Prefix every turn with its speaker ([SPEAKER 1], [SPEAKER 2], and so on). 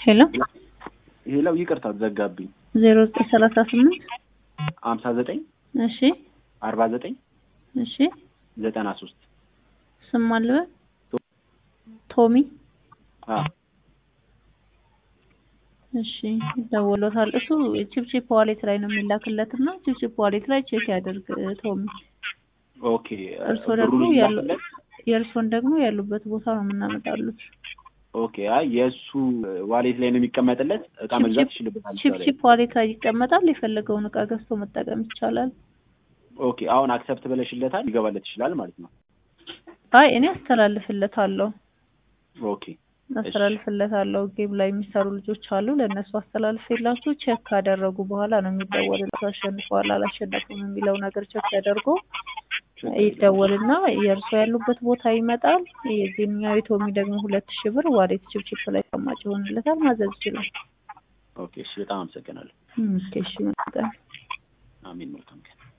[SPEAKER 1] ሄሎ
[SPEAKER 2] ሄለው ይቅርታ ዘጋብኝ።
[SPEAKER 1] ዜሮ ዘጠኝ ሰላሳ ስምንት
[SPEAKER 2] ሀምሳ ዘጠኝ
[SPEAKER 1] እሺ
[SPEAKER 2] አርባ ዘጠኝ
[SPEAKER 1] እሺ
[SPEAKER 2] ዘጠና ሶስት
[SPEAKER 1] ስም አልበል ቶሚ እሺ ይደውሎታል። እሱ ቺፕቺፕ ዋሌት ላይ ነው የሚላክለት እና ቺፕቺፕ ዋሌት ላይ ቼክ ያደርግ ቶሚ።
[SPEAKER 2] ኦኬ
[SPEAKER 1] እርሶ ደግሞ
[SPEAKER 2] ብሩን
[SPEAKER 1] ያሉ
[SPEAKER 2] ይላክለት?
[SPEAKER 1] የእርሶን ደግሞ ያሉበት ቦታ ነው የምናመጣሉት።
[SPEAKER 2] ኦኬ አይ የእሱ ዋሌት ላይ ነው የሚቀመጥለት እቃ መግዛት ይችልበታል። እዛ ላይ።
[SPEAKER 1] ቺፕቺፕ ዋሌት ላይ ይቀመጣል። የፈለገውን እቃ ገዝቶ መጠቀም ይቻላል።
[SPEAKER 2] ኦኬ አሁን አክሰፕት ብለሽለታል ይገባለት ይችላል ማለት ነው።
[SPEAKER 1] አይ እኔ አስተላልፍለታለሁ
[SPEAKER 2] ኦኬ
[SPEAKER 1] አስተላልፍለታለሁ። ጌም ላይ የሚሰሩ ልጆች አሉ። ለእነሱ አስተላልፌላችሁ ቼክ ካደረጉ በኋላ ነው የሚደወልላቸው። አሸንፈዋል አላሸነፉም የሚለው ነገር ቼክ ተደርጎ ይደወልና የእርሶ ያሉበት ቦታ ይመጣል። የዚህኛው የቶሚ ደግሞ ሁለት ሺህ ብር ዋሌት ችፕችፕ ላይ ተቀማጭ ይሆንለታል። ማዘዝ ይችላል።
[SPEAKER 2] ኦኬ እሺ በጣም አመሰግናለሁ።
[SPEAKER 1] ኦኬ እሺ መልካም
[SPEAKER 2] አሜን መልካም ቀን